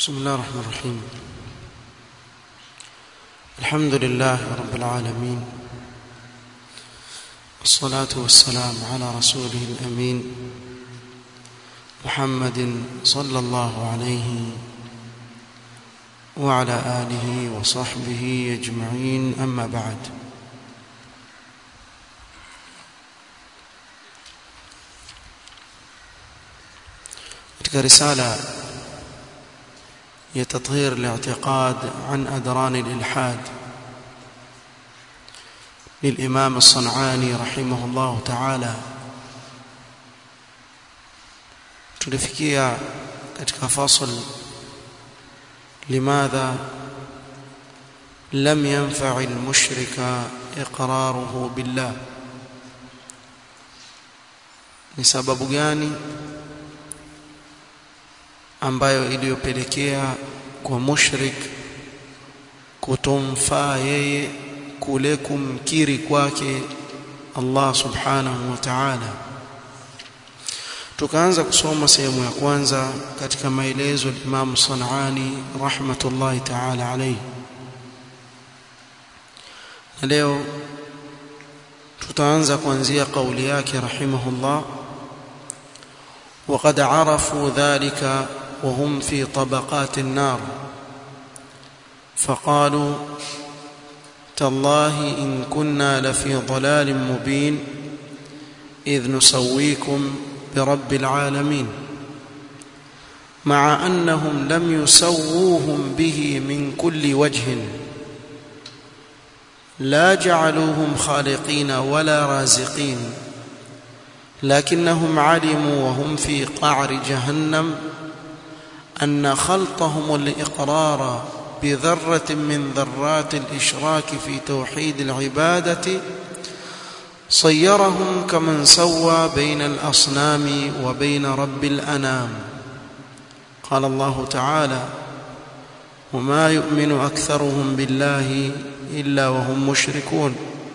بسم الله الرحمن الرحيم الحمد لله رب العالمين والصلاة والسلام على رسوله الأمين محمد صلى الله عليه وعلى آله وصحبه أجمعين أما بعد katika risala ya tathhir al-i'tiqad an adran al-ilhad للإمام الصنعاني رحمه الله تعالى tulifikia katika fasl limadha lam yanfa' al-mushrika iqraruhu billah ni sababu gani ambayo iliyopelekea kwa mushrik kutomfaa yeye kule kumkiri kwake Allah subhanahu wa ta'ala tukaanza kusoma sehemu ya kwanza katika maelezo ya Imam Sanani rahmatullahi ta'ala alayhi na leo tutaanza kuanzia kauli yake rahimahullah وقد عرفوا ذلك وهم في طبقات النار فقالوا تالله إن كنا لفي ضلال مبين إذ نسويكم برب العالمين مع أنهم لم يسووهم به من كل وجه لا جعلوهم خالقين ولا رازقين لكنهم علموا وهم في قعر جهنم أن خلطهم الإقرار بذرة من ذرات الإشراك في توحيد العبادة صيرهم كمن سوى بين الأصنام وبين رب الأنام قال الله تعالى وما يؤمن أكثرهم بالله إلا وهم مشركون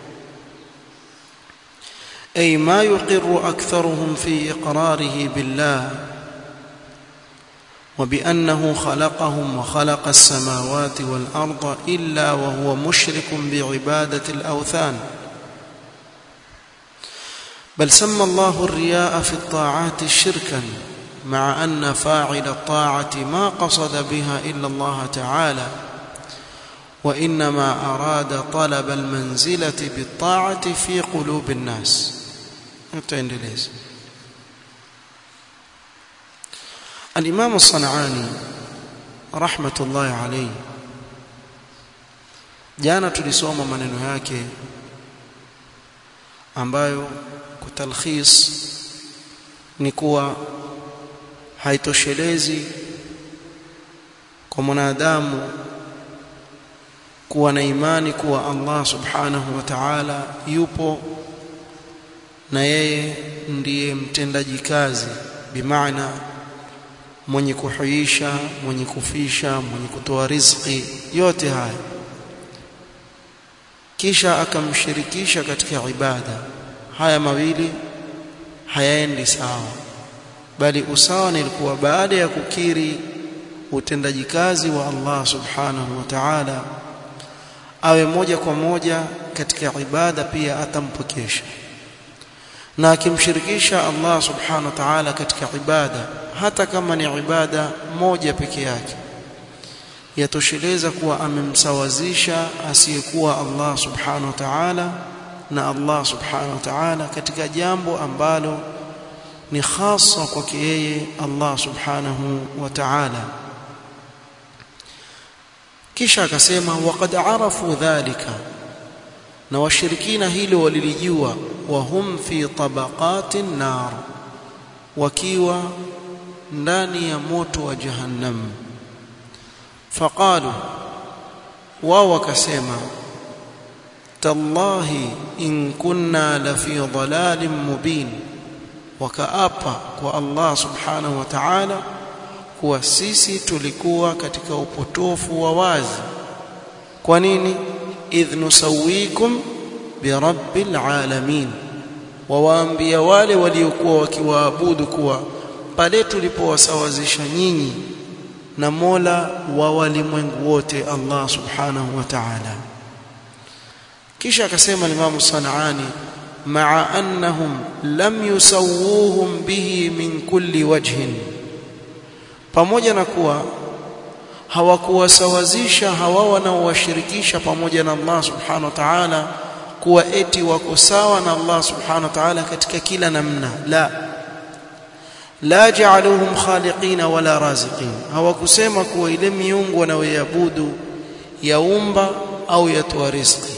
أي ما يقر أكثرهم في إقراره بالله وبأنه خلقهم وخلق السماوات والأرض إلا وهو مشرك بعبادة الأوثان بل سمى الله الرياء في الطاعات شركا مع أن فاعل الطاعة ما قصد بها إلا الله تعالى وإنما أراد طلب المنزلة بالطاعة في قلوب الناس tutaendeleza الإمام الصنعاني رحمة الله عليه jana tulisoma maneno yake ambayo kutalkhis ni kuwa haitoshelezi kwa mwanadamu kuwa na imani kuwa Allah subhanahu wa ta'ala yupo na yeye ndiye mtendaji kazi bimaana mwenye kuhuisha mwenye kufisha mwenye kutoa riziki yote haya kisha akamshirikisha katika ibada haya mawili hayaendi sawa bali usawa nilikuwa baada ya kukiri utendaji kazi wa Allah subhanahu wa ta'ala awe moja kwa moja katika ibada pia atampokesha na akimshirikisha Allah subhanahu wa ta'ala katika ibada hata kama ni ibada moja peke yake yatosheleza kuwa amemsawazisha asiyekuwa Allah subhanahu wa ta'ala na Allah subhanahu wa ta'ala katika jambo ambalo ni hasa kwake yeye Allah subhanahu wa ta'ala kisha akasema waqad arafu dhalika na washirikina hilo walilijua wahum fi tabaqatin nar wakiwa ndani ya moto wa jahannam faqalu wao wakasema tallahi in kunna la fi dhalalin mubin wakaapa kwa Allah subhanahu wa ta'ala kuwa sisi tulikuwa katika upotofu wa wazi kwa nini idh nusawikum birabbil alamin wawaambia wale waliokuwa wakiwaabudu kuwa pale tulipowasawazisha nyinyi na Mola wa walimwengu wote Allah subhanahu wa ta'ala kisha akasema Imam Sanani ma'a annahum lam yusawwuhum bihi min kulli wajhin pamoja na kuwa hawakuwasawazisha hawa wanaowashirikisha pamoja na Allah subhanahu wa ta'ala kuwa eti wako sawa na Allah subhanahu wa ta'ala katika kila namna la la ja'aluhum khaliqina wala raziqin hawakusema kuwa ile miungu wanayoabudu yaumba au yatoa riziki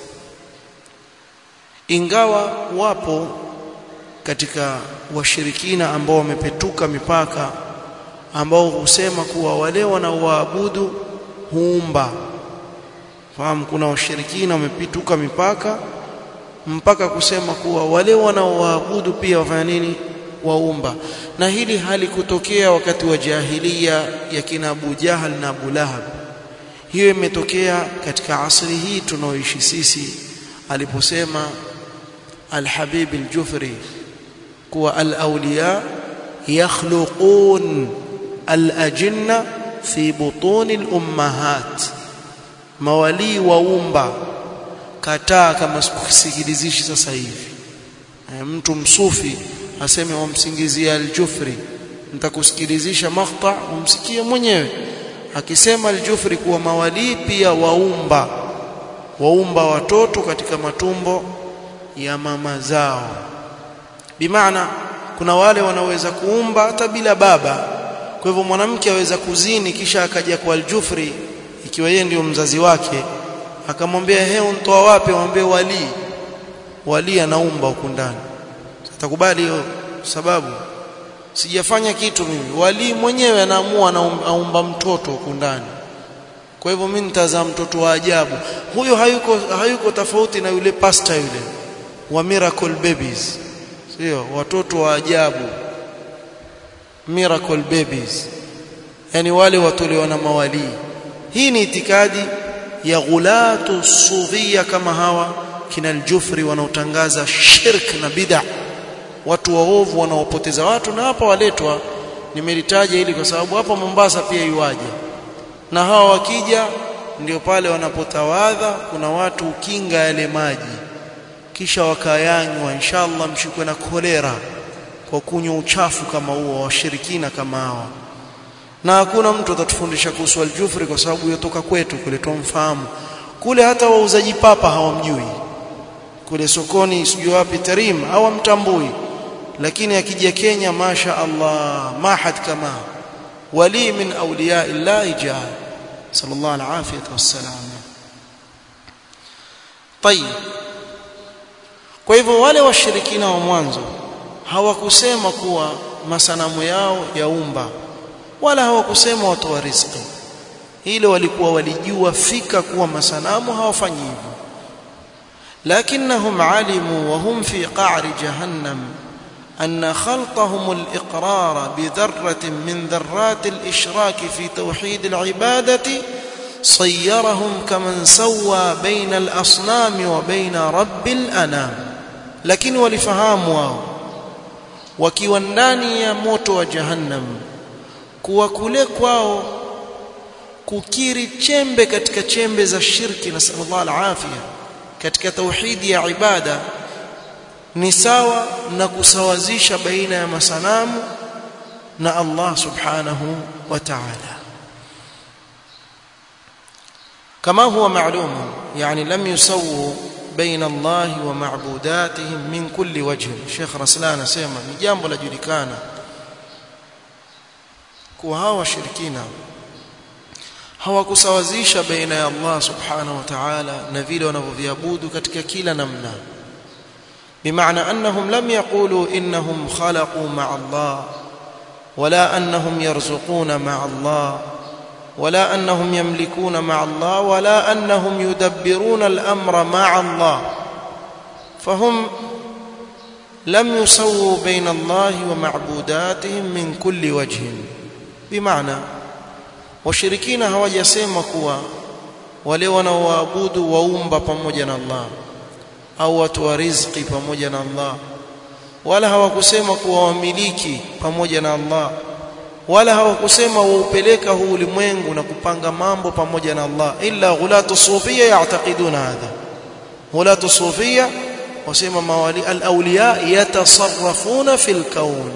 ingawa wapo katika washirikina ambao wamepetuka mipaka ambao husema kuwa wale wanaoabudu huumba fahamu kuna washirikina wamepituka mipaka mpaka kusema kuwa wale wanaoabudu pia wafanya nini waumba na hili halikutokea wakati wa jahilia ya kina Abu Jahal na Abu Lahab hiyo imetokea katika asri hii tunaoishi sisi aliposema Al-Habib Al-Jufri kuwa al-awliya yakhluqun al-ajinna fi butun al-ummahat mawali waumba kataa kama sikusikilizishi sasa hivi e, mtu msufi aseme wamsingizia al-Jufri nitakusikilizisha maqta umsikie mwenyewe akisema al-Jufri kuwa mawali pia waumba waumba watoto katika matumbo ya mama zao bimaana kuna wale wanaweza kuumba hata bila baba kwa hivyo mwanamke aweza kuzini kisha akaja kwa al-Jufri ikiwa yeye ndio mzazi wake akamwambia he untoa wapi amwambie wali wali anaumba huku ndani atakubali hiyo sababu sijafanya kitu mimi wali mwenyewe anaamua anaumba mtoto huku ndani kwa hivyo mimi nitazaa mtoto wa ajabu huyo hayuko hayuko tofauti na yule pasta yule wa miracle babies sio watoto wa ajabu miracle babies yani wale watolewa na mawalii hii ni itikadi ya ghulatu sufia kama hawa kina aljufri wanaotangaza shirk na bid'a watu waovu wanaopoteza watu na hapa waletwa nimelitaja ili kwa sababu hapa Mombasa pia iwaje na hawa wakija ndio pale wanapotawadha kuna watu ukinga yale maji kisha wakayanywa inshallah mshikwe na kolera kwa kunywa uchafu kama huo washirikina kama hawa na hakuna mtu atatufundisha kuhusu aljufri kwa sababu yotoka kwetu kule tumfahamu kule hata wauzaji papa hawamjui kule sokoni sijui wapi tarim hawamtambui lakini akija Kenya masha Allah mahad kama wali min awliya illahi jaa sallallahu alafiyah wassalam طيب kwa hivyo wale washirikina wa mwanzo hawakusema kuwa masanamu yao yaumba wala hawakusema watoa riziki hilo walikuwa walijua fika kuwa masanamu hawafanyi hivyo lakinnahum alimu wa hum fi qa'ri jahannam أن خلطهم الإقرار بذرة من ذرات الإشراك في توحيد العبادة صيرهم كمن سوى بين الأصنام وبين رب الأنام لكن ولفهام wakiwa ndani ya moto wa jahannam kuwa kule kwao kukiri chembe katika chembe za shirki na sallallahu alafia katika tauhidi ya ibada ni sawa na kusawazisha baina ya masanamu na Allah subhanahu wa ta'ala kama huwa ma'lum yani lam yusawu بين الله ومعبوداتهم من كل وجه Sheikh Raslan asema ni jambo la julikana kuwa hawa washirikina hawakusawazisha baina ya Allah subhanahu wa ta'ala na vile wanavyoviabudu katika kila namna بمعنى أنهم لم يقولوا إنهم خلقوا مع الله ولا أنهم يرزقون مع الله ولا أنهم يملكون مع الله ولا أنهم يدبرون الأمر مع الله فهم لم يسووا بين الله ومعبوداتهم من كل وجه بمعنى وشركين hawajasema kuwa wale wanaoabudu waumba pamoja na Allah au watu wa riziki pamoja na Allah wala hawakusema kuwa wamiliki pamoja na Allah wala hawakusema waupeleka huu ulimwengu na kupanga mambo pamoja na Allah illa ghulatu sufia ya'taqiduna hadha ghulatu sufia wasema mawali al-awliya yatasarrafuna fil kawn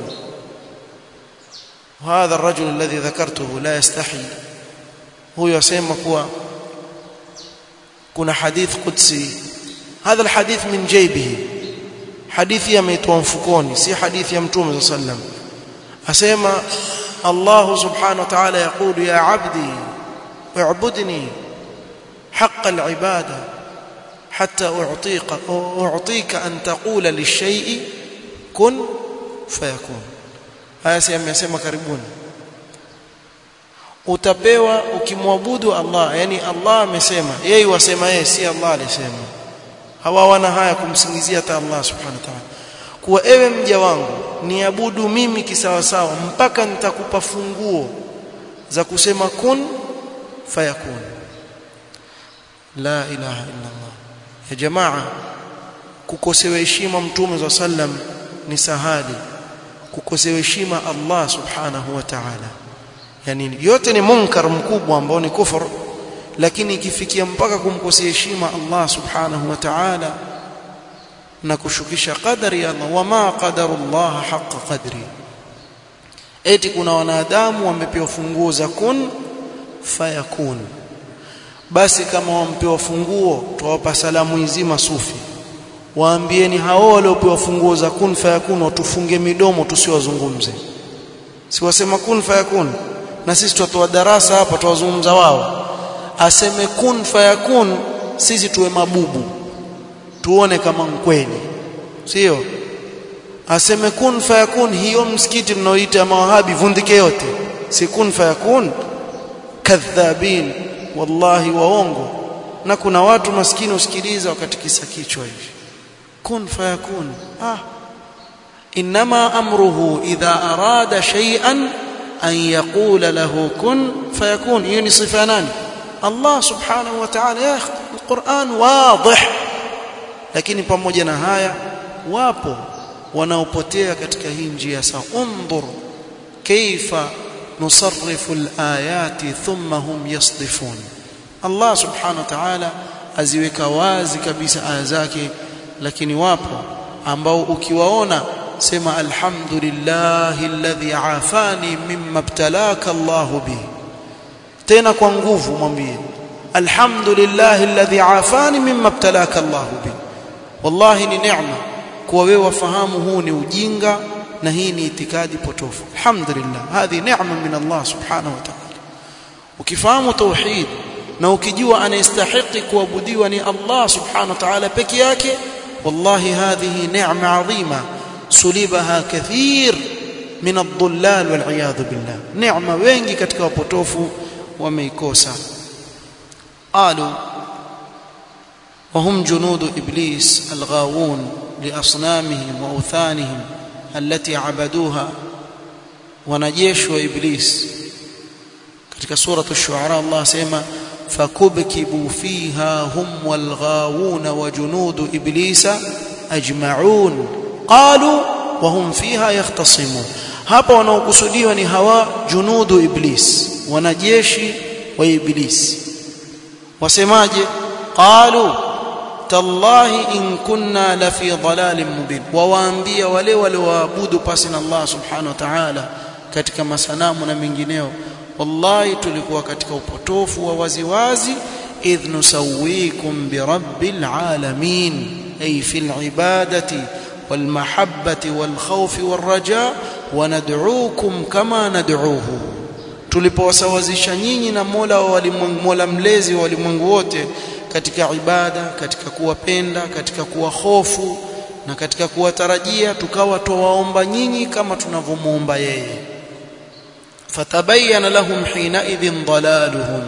هذا الرجل الذي ذكرته لا يستحي هو يسمى kuwa kuna hadith qudsi هذا الحديث من جيبه hadithi yameitwa mfukoni si hadithi ya mtume صلى الله عليه وسلم asema الله سبحانه وتعالى يقول يا عبدي اعبدني حق العباده حتى اعطيك اعطيك ان تقول للشيء كن فيكون haya si amesema karibuni utapewa ukimwabudu Allah yani Allah amesema yeye wasema yeye si Allah alisema hawa wana haya kumsingizia hata Allah subhanahu wa ta'ala kuwa ewe mja wangu niabudu mimi kisawasawa mpaka nitakupa funguo za kusema kun fayakun la ilaha illa Allah ya jamaa kukosewa heshima mtume za sallam ni sahali kukosewa heshima Allah subhanahu wa ta'ala yani yote ni munkar mkubwa ambao ni kufur lakini ikifikia mpaka kumkosea heshima Allah subhanahu wa ta'ala na kushukisha qadari ya Allah wama qadarullah haqqa qadri eti kuna wanadamu wamepewa funguo za kun fayakun basi kama wampewa funguo tuwapa salamu nzima sufi waambieni hao waliopewa funguo za kun fayakun watufunge midomo tusiwazungumze siwasema kun fayakun na sisi tutatoa darasa hapa tuwazungumza wao aseme kun fayakun sisi tuwe mabubu tuone kama kweli sio aseme kun fayakun hiyo msikiti mnaoita mawahabi vundike yote si kun fayakun kadhabin wallahi waongo na kuna watu maskini usikiliza wakatikisa kichwa hivi kun fayakun ah inma amruhu idha arada shay'an an yaqula lahu kun fayakun hiyo ni sifa nani Allah subhanahu wa ta'ala ya Qur'an wadih lakini pamoja na haya wapo wanaopotea katika hii njia sawa undur kaifa nusarrifu alayati thumma hum yasdifun Allah subhanahu wa ta'ala aziweka wazi kabisa aya zake lakini wapo ambao ukiwaona sema alhamdulillahi alladhi afani mimma ibtalaka Allahu bihi tena kwa nguvu mwambie alhamdulillahi alladhi afani mimma ibtalaka Allahu bihi wallahi ni neema kuwa wewe wafahamu huu ni ujinga na hii ni itikadi potofu alhamdulillah hadhi neema min Allah subhanahu wa ta'ala ukifahamu tauhid na ukijua anayestahili kuabudiwa ni Allah subhanahu wa ta'ala peke yake wallahi hadhihi neema adhima sulibaha kathir min ad-dhullal wal iyad billah neema wengi katika wapotofu wameikosa qalu وهم جنود ابليس الغاوون لاصنامهم واوثانهم التي عبدوها wanajeshi wa iblis katika sura ash-shu'ara Allah sema fakubkibu fiha hum walghawun wa junudu iblisa ajma'un qalu wa hum fiha yahtasimun hapa wanaokusudiwa ni hawa junudu iblis wanajeshi wa iblis wasemaje qalu tallahi in kunna la fi dhalalin mubin wawaambia wale walioabudu pasi na Allah subhanahu wa ta'ala katika masanamu na mengineo wallahi tulikuwa katika upotofu wa waziwazi idh nusawikum bi rabbil alamin ay fil ibadati wal mahabbati wal khawfi war raja wa nad'uukum kama nad'uuhu tulipowasawazisha nyinyi na Mola wa walimwengu Mola mlezi wa walimwengu wote katika ibada katika kuwapenda katika kuwa hofu na katika kuwatarajia tukawa tuwaomba nyinyi kama tunavyomuomba yeye fatabayyana lahum hina idhin dalaluhum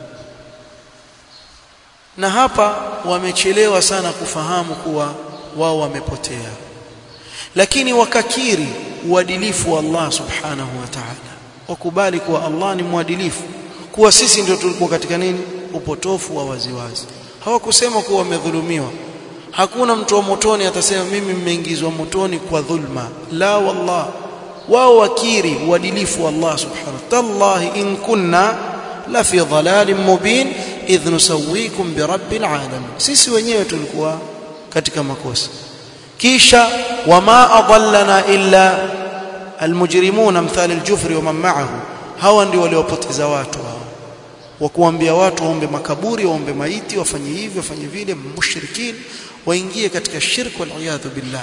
na hapa wamechelewa sana kufahamu kuwa wao wamepotea lakini wakakiri uadilifu wa Allah subhanahu wa ta'ala wakubali kuwa Allah ni mwadilifu kuwa sisi ndio tulikuwa katika nini upotofu wa waziwazi hawakusema kuwa wamedhulumiwa hakuna mtu wa motoni atasema mimi mmeingizwa motoni kwa dhulma la wallah wao wakiri uadilifu wa Allah subhanahu tallahi in kunna la fi dhalalin mubin idh nusawikum bi rabbil alamin sisi wenyewe tulikuwa katika makosa kisha wama adallana illa almujrimuna mthali aljufri wa man ma'ahu hawa ndio waliopoteza watu hao wa kuambia watu waombe makaburi waombe maiti wafanye hivi wafanye vile mushrikin waingie katika shirk wal iyadhu billah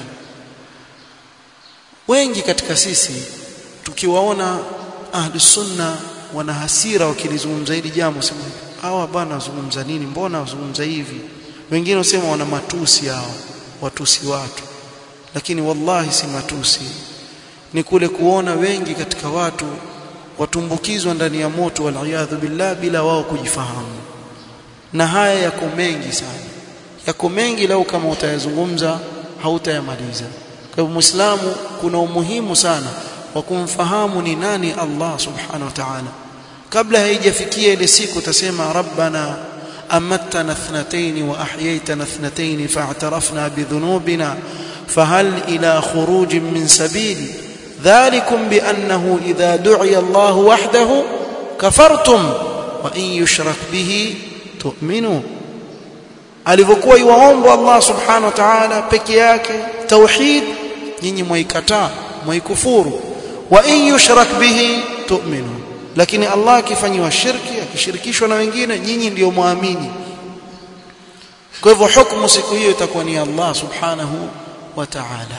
wengi katika sisi tukiwaona ahli sunna wana hasira wakilizungumza hili jambo sema hawa bwana wazungumza nini mbona wazungumza hivi wengine wasema wana matusi hao watusi watu lakini wallahi si matusi ni kule kuona wengi katika watu watumbukizwa ndani ya moto waliyadhu billah bila wao kujifahamu na haya yako mengi sana yako mengi lau kama utayazungumza hautayamaliza kwa hivyo muislamu kuna umuhimu sana wa kumfahamu ni nani Allah subhanahu wa ta'ala kabla haijafikia ile siku utasema rabbana أمتنا اثنتين وأحييتنا اثنتين فاعترفنا بذنوبنا فهل إلى خروج من سبيل ذلكم بأنه إذا دعي الله وحده كفرتم وإن يشرك به تؤمنوا alivyokuwa iwaombwa Allah subhanahu wa ta'ala peke yake tauhid nyinyi mwaikataa mwaikufuru wa in yushrak bihi tu'minu lakini Allah akifanywa shirki akishirikishwa na wengine nyinyi ndio muamini kwa hivyo hukumu siku hiyo itakuwa ni Allah subhanahu wa ta'ala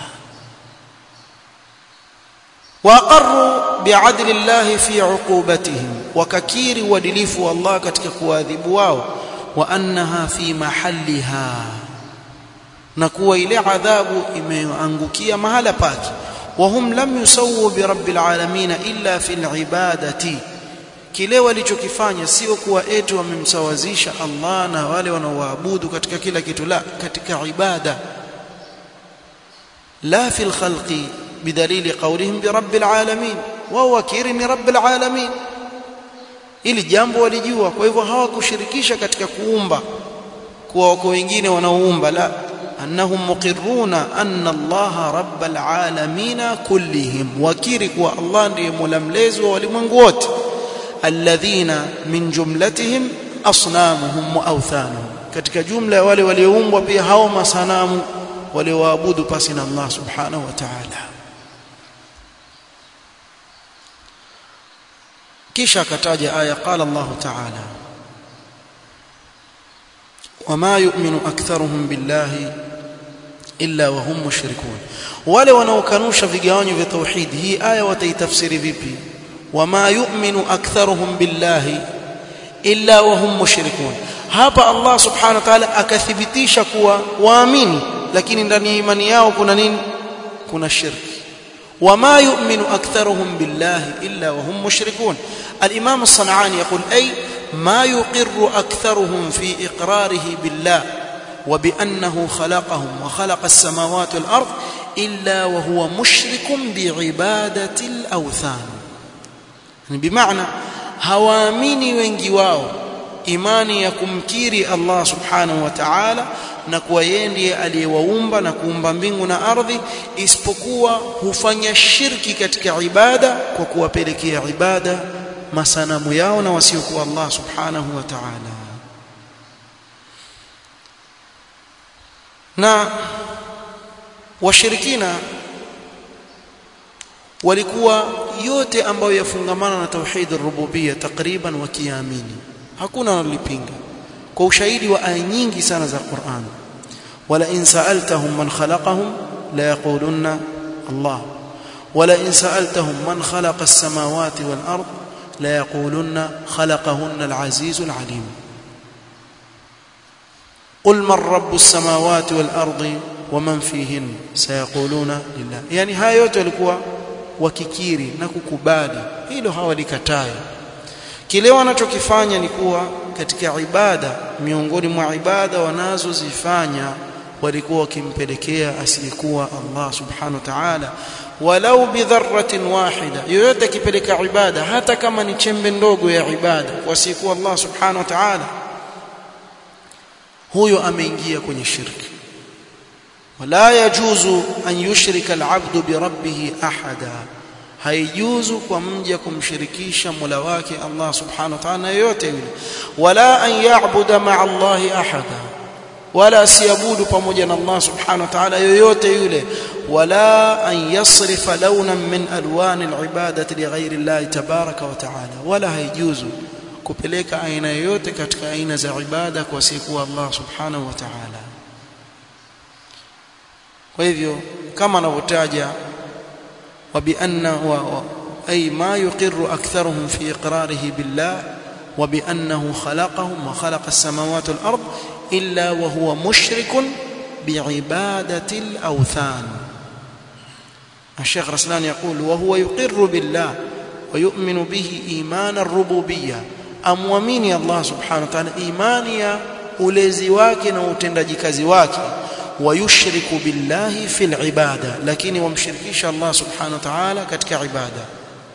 waqarru bi'adli Allah fi 'uqubatihim wakakiri uadilifu wa Allah katika kuadhibu wao wa annaha fi mahalliha na kuwa ile adhabu imeangukia mahala pake وهم لم يسووا برب العالمين إلا في العبادة kile walichokifanya sio kuwa eti wamemsawazisha Allah na wale wanaoabudu katika kila kitu la katika ibada la fil khalqi bidalili qawlihim bi rabbil alamin wao wakiri ni rabbil alamin ili jambo walijua kwa hivyo hawakushirikisha katika kuumba kuwa wako wengine wanaoumba la أنهم مقرون أن الله رب العالمين كلهم وكيرك والله ndiye mulamlezi wa walimwengu wote alladhina min jumlatihim asnamuhum wa awthanuhum katika jumla ya wale walioumbwa pia hao masanamu walioabudu pasi na Allah subhanahu wa ta'ala kisha akataja aya qala Allah ta'ala وما يؤمن أكثرهم بالله إلا وهم مشركون wale wanaokanusha vigawanyo vya tauhid hii aya wataitafsiri vipi wama yu'minu aktharuhum billahi illa wa hum mushrikun hapa Allah subhanahu wa ta'ala akathibitisha kuwa waamini lakini ndani ya imani yao kuna nini kuna shirki wama yu'minu aktharuhum billahi illa wa hum mushrikun al-imam as-san'ani yaqul ay ما يقر أكثرهم في إقراره بالله وبأنه خلقهم وخلق السماوات والأرض إلا وهو مشرك بعبادة الأوثان يعني بمعنى هواميني wengi wao imani ya kumkiri Allah subhanahu wa ta'ala na kuwa yeye ndiye aliyewaumba na kuumba mbingu na ardhi isipokuwa hufanya shirki katika ibada kwa kuwapelekea ibada masanamu yao na wasiokuwa Allah subhanahu wa ta'ala na washirikina walikuwa yote ambayo yafungamana na tauhid ar-rububiyya takriban wakiamini hakuna wanalipinga kwa ushahidi wa aya nyingi sana za Qur'an wala in sa'altahum man khalaqahum la yaqulunna Allah wala in sa'altahum man khalaqa as-samawati wal ard la yaqulunna khalaqahunna al-aziz al-alim قل من رب السماوات والارض ومن فيهن سيقولون لله يعني haya yote walikuwa wakikiri na kukubali hilo hawalikatai kile wanachokifanya ni kuwa katika ibada miongoni mwa ibada wanazozifanya walikuwa wakimpelekea asiyekuwa Allah subhanahu wa ta'ala walau bidharratin wahida yoyote akipeleka ibada hata kama ni chembe ndogo ya ibada kwa asiyekuwa Allah subhanahu wa ta'ala huyo ameingia kwenye shirki wala yajuzu an yushrika al'abdu bi rabbih ahada haijuzu kwa mja kumshirikisha Mola wake Allah subhanahu wa ta'ala yoyote yule wala an ya'budu ma'a Allahi ahada wala asiabudu pamoja na Allah subhanahu wa ta'ala yoyote yule wala an yasrifa lawnan min alwan alibadati lighairi Allah tabaraka wa ta'ala wala haijuzu kupeleka aina yoyote katika aina za ibada kwa siku Allah subhanahu wa ta'ala kwa hivyo kama anavyotaja وبأن أي ما يقر أكثرهم في إقراره بالله وبأنه خلقهم وخلق السماوات والأرض إلا وهو مشرك بعبادة الأوثان الشيخ رسلان يقول وهو يقر بالله ويؤمن به إيمان الربوبية أمومين الله سبحانه وتعالى إيمانيا ulezi wake na utendaji kazi wake ويشرك بالله في العبادة لكن ومشركيش الله سبحانه وتعالى كتك عبادة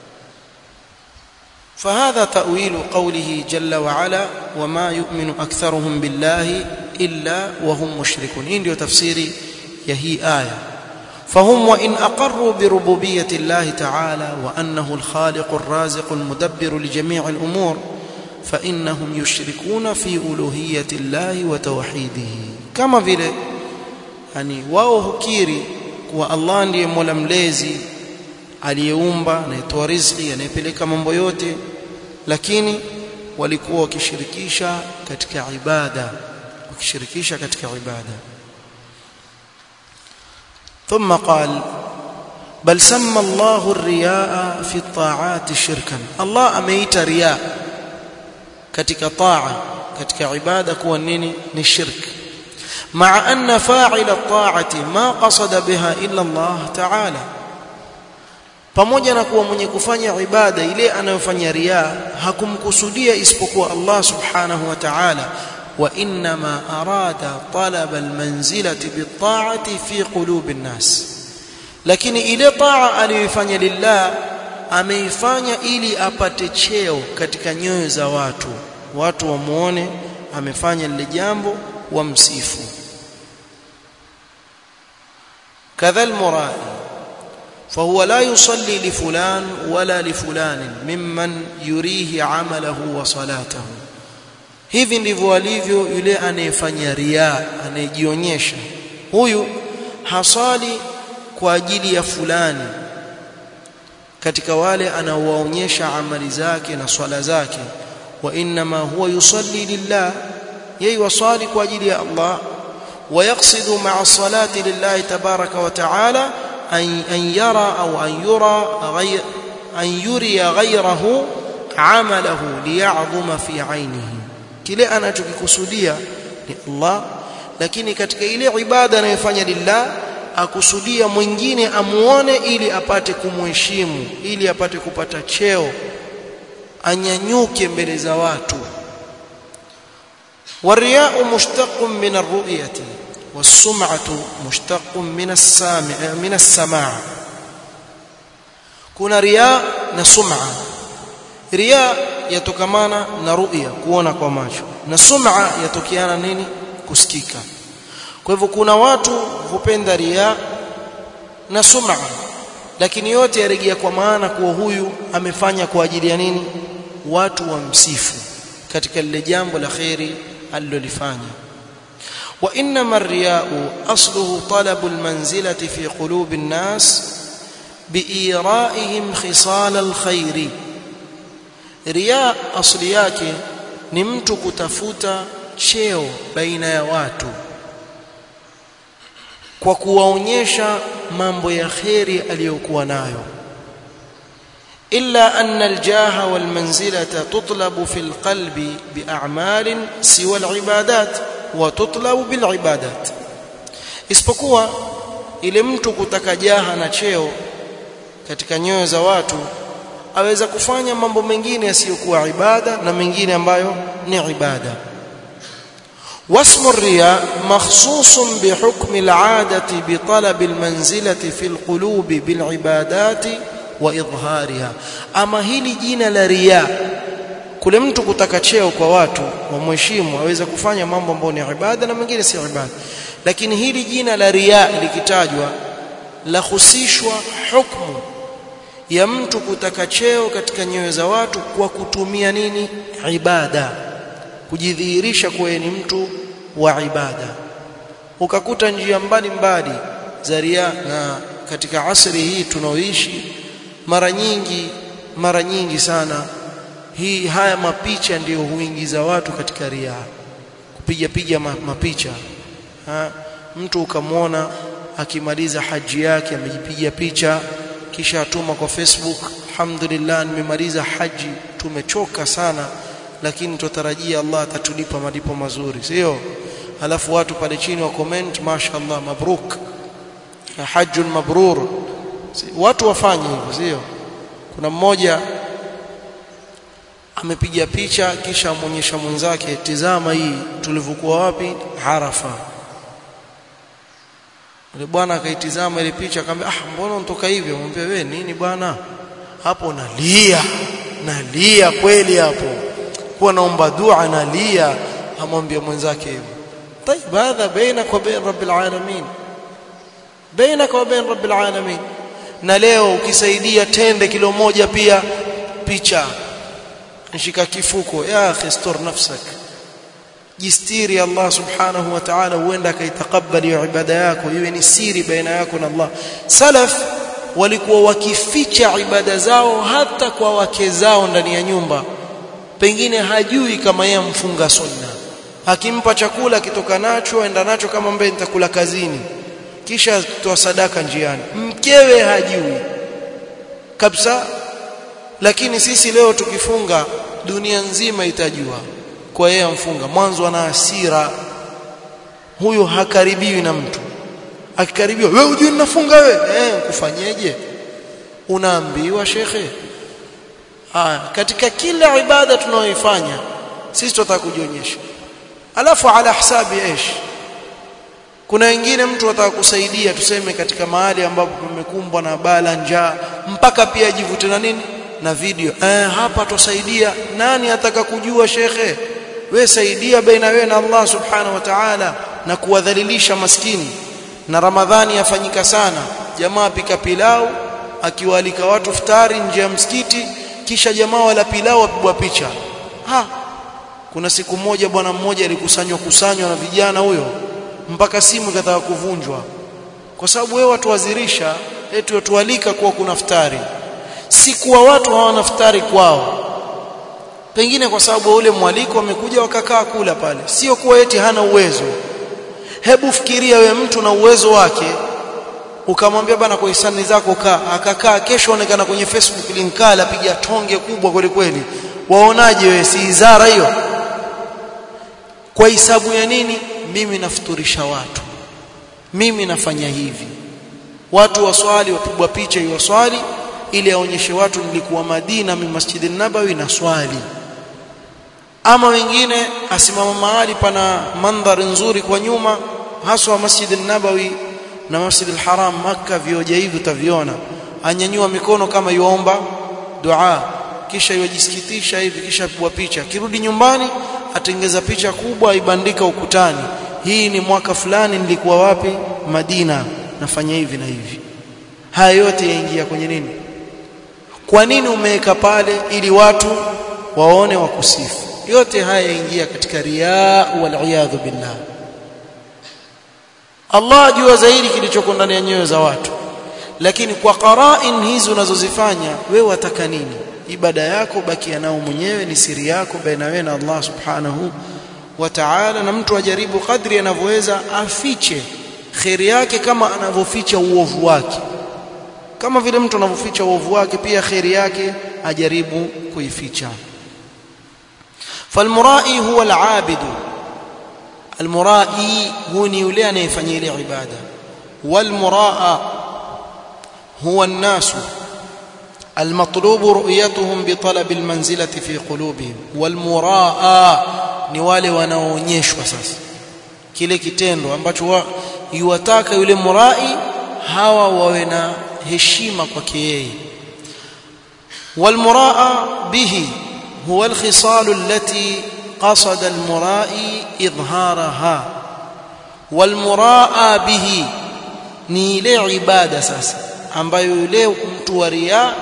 فهذا تأويل قوله جل وعلا وما يؤمن أكثرهم بالله إلا وهم مشركون إن تفسيري يهي آية فهم وإن أقروا بربوبية الله تعالى وأنه الخالق الرازق المدبر لجميع الأمور فإنهم يشركون في ألوهية الله وتوحيده كما vile yani wao hukiri kuwa Allah ndiye Mola mlezi aliyeumba anayetoa riziki anayepeleka mambo yote lakini walikuwa wakishirikisha katika ibada wakishirikisha katika ibada ثم قال بل سمى الله الرياء في الطاعات شركا الله ameita riya katika taa katika ibada kuwa nini ni shirki مع أن فاعل الطاعة ما قصد بها إلا الله تعالى pamoja na kuwa mwenye kufanya ibada ile anayofanya riya hakumkusudia isipokuwa Allah subhanahu wa ta'ala wa inma arada talab almanzilati bitta'ati fi qulubi nnas lakini ile taa aliyoifanya lillah ameifanya ili apate cheo katika nyoyo za watu watu wamuone amefanya lile jambo wamsifu كذا المرائي فهو لا يصلي لفلان ولا لفلان ممن يريه عمله وصلاته hivi ndivyo alivyo yule anayefanya riya anayejionyesha huyu hasali kwa ajili ya fulani katika wale anaowaonyesha amali zake na swala zake wa inma huwa yusalli lillah yeye wasali kwa ajili ya Allah ويقصد مع الصلاة لله تبارك وتعالى أن أن يرى أو أن يرى غير أن يري غيره عمله ليعظم في عينه kile anachokikusudia ni Allah lakini katika ile ibada anayofanya lillah akusudia mwingine amuone ili apate kumheshimu ili apate kupata cheo anyanyuke mbele za watu والرياء مشتق من الرؤية والسمعة مشتق من السامع من السماع kuna riya na sum'a riya yatokamana na ru'ya kuona kwa macho na sum'a yatokiana nini kusikika kwa hivyo kuna watu hupenda riya na sum'a lakini yote yarejea kwa maana kuwa huyu amefanya kwa ajili ya nini watu wamsifu katika lile jambo la khairi alilolifanya وانما الرياء اصله طلب المنزله في قلوب الناس بايرائهم خصال الخير رياء اصل yake ni mtu kutafuta cheo baina ya watu kwa kuwaonyesha mambo ya kheri aliyokuwa nayo إلا أن الجاه والمنزلة تطلب في القلب بأعمال سوى العبادات وتطلب بالعبادات isipokuwa ile mtu kutaka jaha na cheo katika nyoyo za watu aweza kufanya mambo mengine yasiyokuwa ibada na mengine ambayo ni ibada واسم الرياء مخصوص بحكم العادة بطلب المنزلة في القلوب بالعبادات واidhariha ama hili jina la riya kule mtu kutaka cheo kwa watu wamheshimu aweza kufanya mambo ambayo ni ibada na mengine si ibada lakini hili jina la riya likitajwa la husishwa hukumu ya mtu kutaka cheo katika nyoyo za watu kwa kutumia nini ibada kujidhihirisha kuwa ni mtu wa ibada ukakuta njia mbalimbali za ria na katika asri hii tunaoishi mara nyingi mara nyingi sana hii haya mapicha ndiyo huingiza watu katika ria kupiga piga mapicha ha, mtu ukamwona akimaliza haji yake amejipiga picha kisha atuma kwa Facebook alhamdulillah nimemaliza haji tumechoka sana lakini tutarajia Allah atatulipa malipo mazuri sio alafu watu pale chini wa comment mashaallah mabruk hajjun mabrur watu wafanye hivyo sio kuna mmoja amepiga picha kisha amonyesha mwenzake tizama hii tulivyokuwa wapi Arafa yule bwana akaitizama ile picha akamwambia ah mbona unatoka hivyo mwambie wewe nini bwana hapo nalia nalia kweli hapo kuwa naomba dua nalia amwambia mwenzake hivyo طيب هذا بينك وبين رب العالمين بينك وبين رب العالمين na leo ukisaidia tende kilo moja pia picha nshika kifuko ya akhi stur nafsak jistiri Allah subhanahu wa ta'ala huenda akaitakabali ibada yako iwe ni siri baina yako na Allah salaf walikuwa wakificha ibada zao hata kwa wake zao ndani ya nyumba pengine hajui kama yeye mfunga sunna akimpa chakula akitoka nacho aenda nacho kama mbele nitakula kazini kisha toa sadaka njiani mkewe hajui kabisa lakini sisi leo tukifunga dunia nzima itajua kwa yeye amfunga mwanzo ana hasira huyo hakaribiwi na mtu akikaribiwa wewe hujui ninafunga wewe eh kufanyeje unaambiwa shekhe haya katika kila ibada tunayoifanya sisi tutataka kujionyesha alafu ala hisabi ish kuna wengine mtu ataka kusaidia tuseme katika mahali ambapo pamekumbwa na bala njaa mpaka pia ajivute na nini na video eh hapa tusaidia nani ataka kujua shekhe we saidia baina wewe na Allah subhanahu wa ta'ala na kuwadhalilisha maskini na ramadhani yafanyika sana jamaa pika pilau akiwaalika watu futari nje ya msikiti kisha jamaa wala pilau wapigwa picha ha kuna siku moja bwana mmoja alikusanywa kusanywa na vijana huyo mpaka simu ikataka kuvunjwa kwa sababu wewe watu wazirisha eti watualika kuwa kuna futari si kuwa watu hawana futari kwao pengine kwa sababu ule mwaliko wamekuja wakakaa kula pale sio kuwa eti hana uwezo hebu fikiria we mtu na uwezo wake ukamwambia bana kwa hisani zako kaa akakaa kesho onekana kwenye Facebook linkala piga tonge kubwa kweli kweli waonaje wewe si izara hiyo kwa hisabu ya nini mimi nafuturisha watu mimi nafanya hivi watu waswali wapigwa picha iwaswali ili aonyeshe watu nilikuwa Madina mi Masjid nabawi na swali ama wengine asimama mahali pana mandhari nzuri kwa nyuma haswa Masjid nabawi na Masjid al-Haram Makka vioja hivi utaviona anyanyua mikono kama yuomba dua kisha yajisikitisha hivi kisha pigwa picha kirudi nyumbani atengeza picha kubwa ibandika ukutani hii ni mwaka fulani nilikuwa wapi Madina nafanya hivi na hivi haya yote yaingia kwenye nini kwa nini umeweka pale ili watu waone wakusifu yote haya yaingia katika riaa wal iyadhu billah Allah ajua zaidi kilichoko ndani ya nyoyo za watu lakini kwa qarain hizi unazozifanya wewe wataka nini ibada yako bakia nao mwenyewe ni siri yako baina wewe na Allah subhanahu wa ta'ala na mtu ajaribu kadri anavyoweza afiche khairi yake kama anavyoficha uovu wake kama vile mtu anavyoficha uovu wake pia khairi yake ajaribu kuificha falmurai huwa alabidu almurai huwa ni yule anayefanya ile ibada walmuraa huwa الناس المطلوب رؤيتهم بطلب المنزلة في قلوبهم والمراء ni wale wanaoonyeshwa sasa kile kitendo ambacho yuwataka yule murai hawa wawe na heshima kwake yeye والمراء به هو الخصال التي قصد المرائي إظهارها والمراء به ni ile ibada sasa ambayo yule mtu wa ria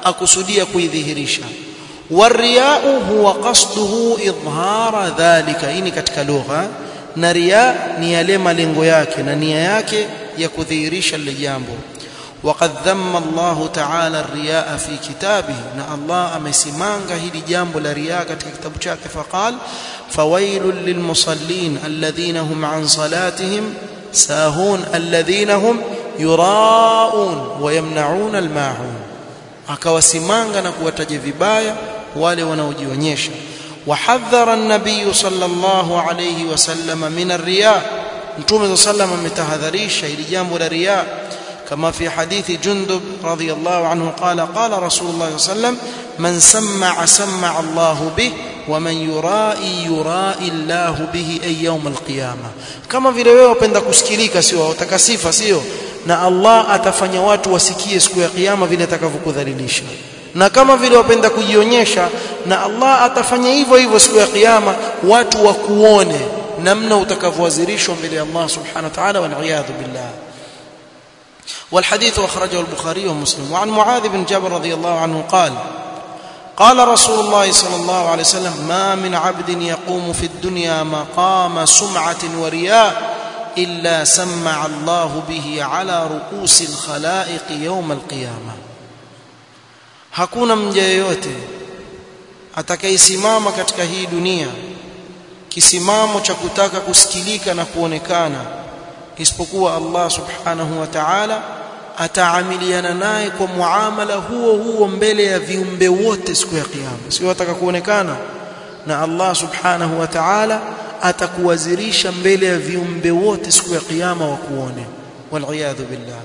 akusudia kuidhihirisha wariyau huwa qasduhu idhara dhalika hii ni katika lugha na riya ni yale malengo yake na nia yake ya kudhihirisha lile jambo وقد ذم الله تعالى الرياء في كتابه نا الله amesimanga hili jambo la riya katika kitabu chake faqal fawailul lilmusallin alladhina hum an salatihim sahun alladhina hum yuraun wa yamnaun almaun akawasimanga na kuwataja vibaya wale wanaojionyesha وحذر النبي صلى الله عليه وسلم من الرياء متوم صلى الله عليه وسلم متحذريش hili jambo la riya كما في حديث جندب رضي الله عنه قال قال رسول الله صلى الله عليه وسلم من سمع سمع الله به ومن يرائي يرائي الله به أي يوم القيامة كما vile wewe upenda kusikilika sio utakasifa sio na Allah atafanya watu wasikie siku ya kiyama vile atakavyokudhalilisha na kama vile wapenda kujionyesha na Allah atafanya hivyo hivyo siku ya kiyama watu wakuone namna utakavyowazirishwa mbele ya Allah subhanahu wa ta'ala wal iyadhu billah والحديث أخرجه البخاري ومسلم وعن معاذ بن جبل رضي الله عنه قال قال رسول الله صلى الله عليه وسلم ما من عبد يقوم في الدنيا مقام سمعة ورياء إلا سمع الله به على رؤوس الخلائق يوم القيامة hakuna mja yeyote atakayesimama katika hii dunia kisimamo cha kutaka kusikilika na kuonekana isipokuwa Allah subhanahu wa ta'ala ataamiliana naye kwa muamala huo huo mbele ya viumbe wote siku ya kiyama sio ataka kuonekana na Allah subhanahu wa ta'ala atakuwazirisha mbele ya viumbe wote siku ya kiyama wakuone wal billah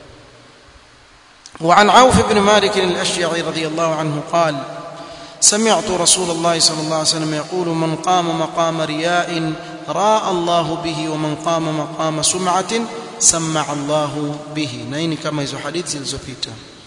وعن عوف بن مالك الأشيعي رضي الله عنه قال سمعت رسول الله صلى الله عليه وسلم يقول من قام مقام رياء راى الله به ومن قام مقام سمعه سمع الله به نين كما hizo hadithi zilizopita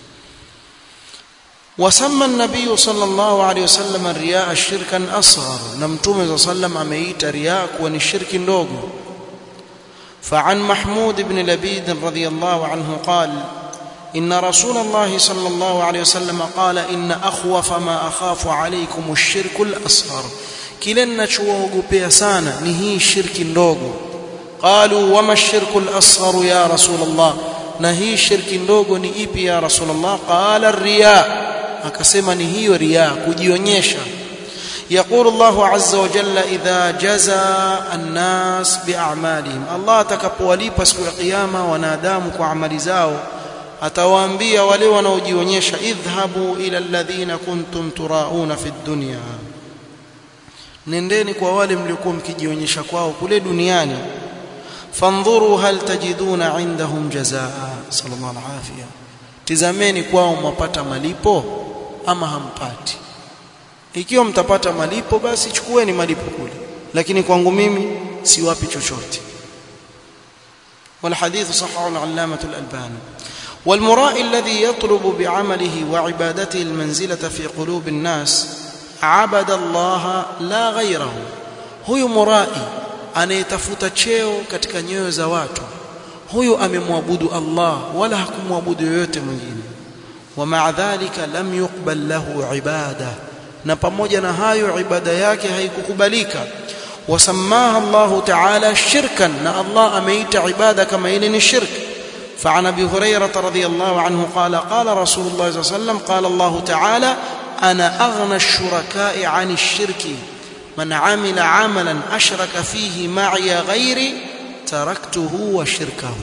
وسمى النبي صلى الله عليه وسلم الرياء شركا اصغر نمتوم صلى الله عليه وسلم ameita riya kuwa ni shirki ndogo فعن محمود بن لبيد رضي الله عنه قال إن رسول الله صلى الله عليه وسلم قال إن أخوف ما أخاف عليكم الشرك الأصغر kile ninachoogopea sana ni hii shirki ndogo qalu wama shirku al-asghar ya rasulullah na hii shirki ndogo ni ipi ya rasulullah qala riya akasema ni hiyo riya kujionyesha يقول الله عز وجل إذا جزى الناس بأعمالهم الله atakapowalipa siku ya kiyama wanadamu kwa amali zao atawaambia wale wanaojionyesha idhhabu ila alladhina kuntum turauna fi dunya nendeni kwa wale mliokuwa mkijionyesha kwao kule duniani fandhuru hal tajiduna indahum jazaa sallallahu alafia tizameni kwao mwapata malipo ama hampati ikiwa mtapata malipo basi chukueni malipo kule lakini kwangu mimi siwapi chochote والحديث صححه العلامة الألباني والمراء الذي يطلب بعمله وعبادته المنزلة في قلوب الناس عبد الله la ghairahu huyu murai anayetafuta cheo katika nyoyo za watu huyu amemwabudu Allah wala hakumwabudu yoyote mwingine wa ma'a dhalika lam yuqbal lahu ibada na pamoja na hayo ibada yake haikukubalika wasamaha Allah ta'ala shirkan na Allah ameita ibada kama ile ni shirk فعن ابي هريره رضي الله عنه قال قال رسول الله صلى الله عليه وسلم قال الله تعالى انا اغنى الشركاء عن الشرك من عمل عملا اشرك فيه معي غيري تركته وشركه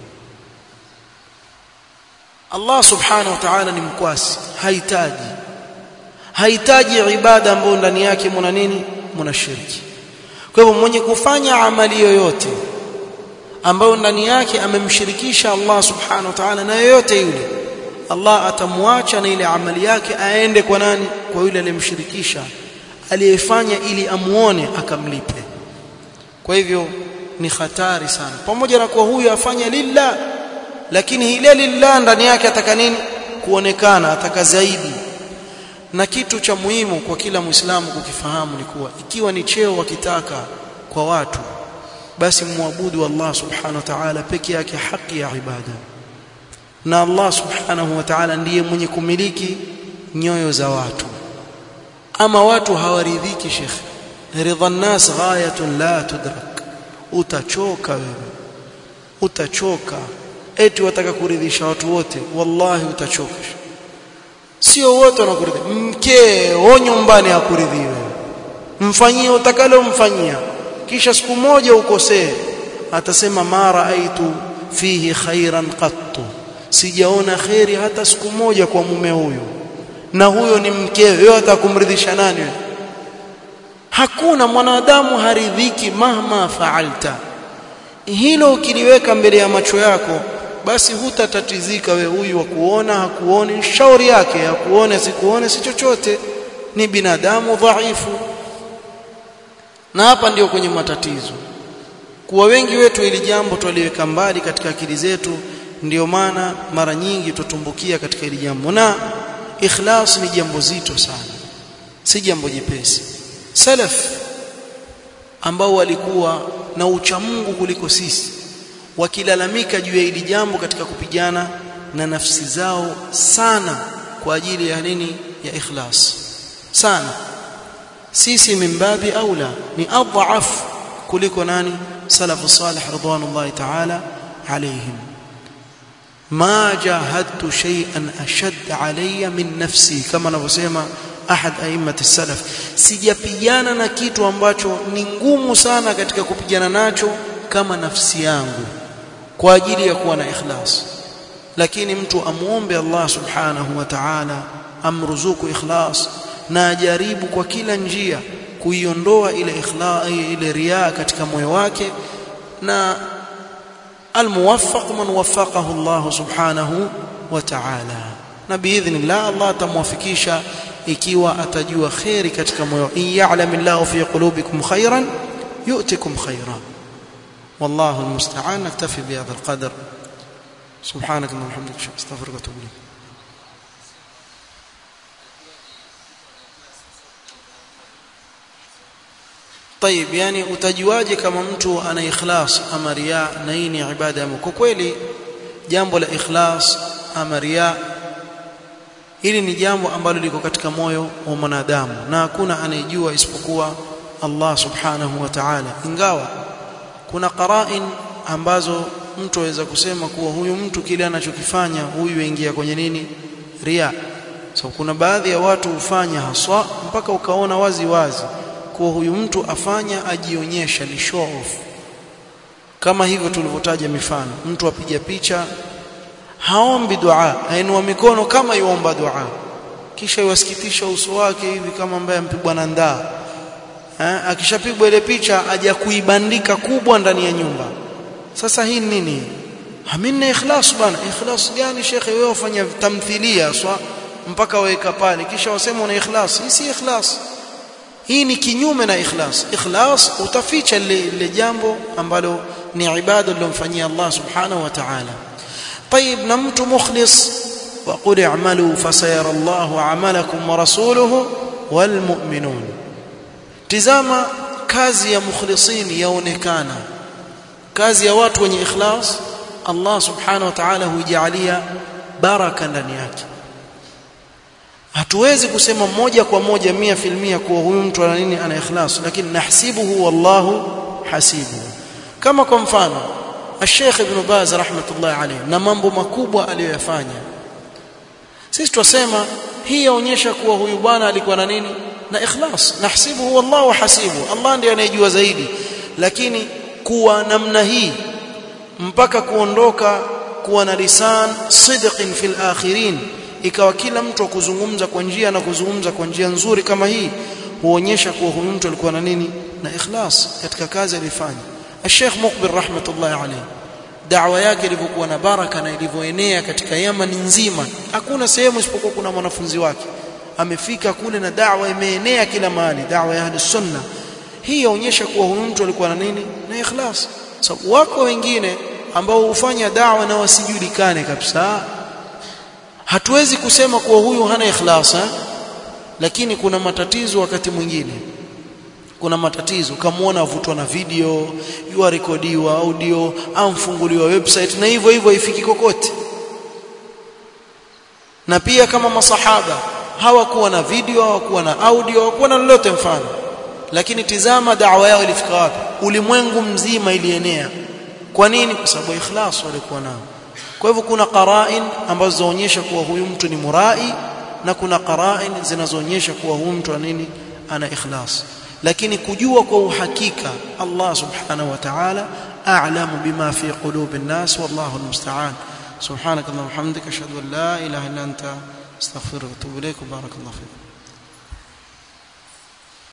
Allah subhanahu wa ta'ala ni mkwasi hahitaji hahitaji ibada ambayo ndani yake mna nini mna shirki kwa hivyo mwenye kufanya amali yoyote ambayo ndani yake amemshirikisha Allah subhanahu wa ta'ala na yoyote yule Allah atamwacha na ile amali yake aende kwa nani kwa yule aliyemshirikisha aliyefanya ili amuone akamlipe kwa hivyo ni hatari sana pamoja na kuwa huyu afanya lillah lakini ile lillah ndani yake ataka nini kuonekana ataka zaidi na kitu cha muhimu kwa kila muislamu kukifahamu ni kuwa ikiwa ni cheo wakitaka kwa watu basi muabudu Allah subhanahu wa ta'ala peke yake haki ya ibada na Allah subhanahu wa ta'ala ndiye mwenye kumiliki nyoyo za watu ama watu hawaridhiki shekhe ridha nas ghayatun la tudrak utachoka wewe utachoka eti wataka kuridhisha watu wote wallahi utachoka sio wote wanakuridhia mkeo nyumbani hakuridhii wewe mfanyie utakalo mfanyia kisha siku moja ukosee atasema mara aitu fihi khairan qattu sijaona khairi hata siku moja kwa mume huyu na huyo ni mkewe wewe atakumridhisha nani wewe hakuna mwanadamu haridhiki mahma faalta hilo ukiliweka mbele ya macho yako basi hutatatizika we huyu wa kuona hakuoni shauri yake hakuone sikuone si chochote ni binadamu dhaifu na hapa ndio kwenye matatizo kuwa wengi wetu ili jambo twaliweka mbali katika akili zetu ndio maana mara nyingi tutumbukia katika ili jambo na ikhlas ni jambo zito sana si jambo jepesi salaf ambao walikuwa na uchamungu kuliko sisi wakilalamika juu ya hili jambo katika kupigana na nafsi zao sana kwa ajili ya nini ya ikhlas sana sisi mimbabi aula ni adhaf kuliko nani salafu salih ridwanullahi ta'ala alayhim ma jahadtu shay'an ashad alayya min nafsi kama anavyosema ahad aimmat salaf sijapigana na kitu ambacho ni ngumu sana katika kupigana nacho kama nafsi yangu kwa ajili ya kuwa na ikhlas lakini mtu amuombe Allah subhanahu wa ta'ala amruzuku ikhlas na ajaribu kwa kila njia kuiondoa ile ikhlas ile riaa katika moyo wake na almuwaffaq man waffaqahu Allah subhanahu wa ta'ala na biidhnillah Allah atamwafikisha ikiwa atajua khairi katika moyo in ya'lamillahu fi qulubikum khairan yu'tikum khairan والله المستعان نكتفي بهذا القدر سبحانك اللهم وبحمدك استغفرك واتوب اليك طيب yani utajuaje kama mtu ana ikhlas ama riya na hii ni ibada ya kwa kweli jambo la ikhlas ama riya hili ni jambo ambalo liko katika moyo wa mwanadamu na hakuna anayejua isipokuwa Allah subhanahu wa ta'ala ingawa kuna qarain ambazo mtu aweza kusema kuwa huyu mtu kile anachokifanya huyu aingia kwenye nini ria so kuna baadhi ya watu hufanya haswa mpaka ukaona wazi wazi kuwa huyu mtu afanya ajionyesha ni show off kama hivyo tulivyotaja mifano mtu apiga picha haombi dua ainua mikono kama yuomba dua kisha yuwasikitisha uso wake hivi kama ambaye ampigwa na ndaa akishapigwa ile picha aja kuibandika kubwa ndani ya nyumba sasa hii nini hamina ikhlas bana ikhlas gani shekhe wewe ufanya tamthilia swa mpaka waweka pale kisha wasema una ikhlas hii si ikhlas hii ni kinyume na ikhlas ikhlas utaficha ile jambo ambalo ni ibada aliyomfanyia Allah subhanahu wa ta'ala طيب na mtu mukhlis وقل اعملوا فسيرى الله عملكم ورسوله والمؤمنون tizama kazi ya mukhlisin yaonekana kazi ya watu wenye ikhlas Allah subhanahu wa ta'ala hujalia baraka ndani yake hatuwezi kusema moja kwa moja mia filmia kuwa huyu mtu ana nini ana ikhlas lakini nahsibuhu wallahu hasibuhu kama kwa mfano Sheikh Ibn Baz rahmatullah alayhi na mambo makubwa aliyoyafanya sisi twasema hii yaonyesha kuwa huyu bwana alikuwa na nini na ikhlas nahsibuhu wallahu hasibu Allah ndiye anayejua zaidi lakini kuwa namna hii mpaka kuondoka kuwa na lisan sidqin fil akhirin ikawa kila mtu kuzungumza kwa njia na kuzungumza kwa njia nzuri kama hii huonyesha kuwa huyu mtu alikuwa na nini na ikhlas katika kazi alifanya Sheikh Mukbil rahmatullah alayhi da'wa yake ilivyokuwa na baraka na ilivyoenea katika Yaman nzima hakuna sehemu isipokuwa kuna mwanafunzi wake amefika kule na da'wa imeenea kila mahali da'wa ya ahlus sunna hii yaonyesha kuwa huyu mtu alikuwa na nini na ikhlas sababu so, wako wengine ambao hufanya da'wa na wasijulikane kabisa hatuwezi kusema kuwa huyu hana ikhlas ha? lakini kuna matatizo wakati mwingine kuna matatizo kamaona avutwa na video yua rekodiwa audio au mfunguliwa website na hivyo hivyo haifiki kokote na pia kama masahaba hawakuwa na video hawakuwa na audio hawakuwa na lolote mfano lakini tizama da'wa yao ilifika wapi ulimwengu mzima ilienea kwa nini kwa sababu ikhlas walikuwa nao kwa hivyo kuna qara'in ambazo zinaonyesha kuwa huyu mtu ni murai na kuna qara'in zinazoonyesha kuwa huyu mtu nini ana ikhlas lakini kujua kwa uhakika Allah subhanahu wa ta'ala a'lamu bima fi qulubi an-nas wallahu al-musta'an subhanakallahumma hamdika ashhadu an la ilaha illa anta astaghfiruka wa atubu ilaik barakallahu fiik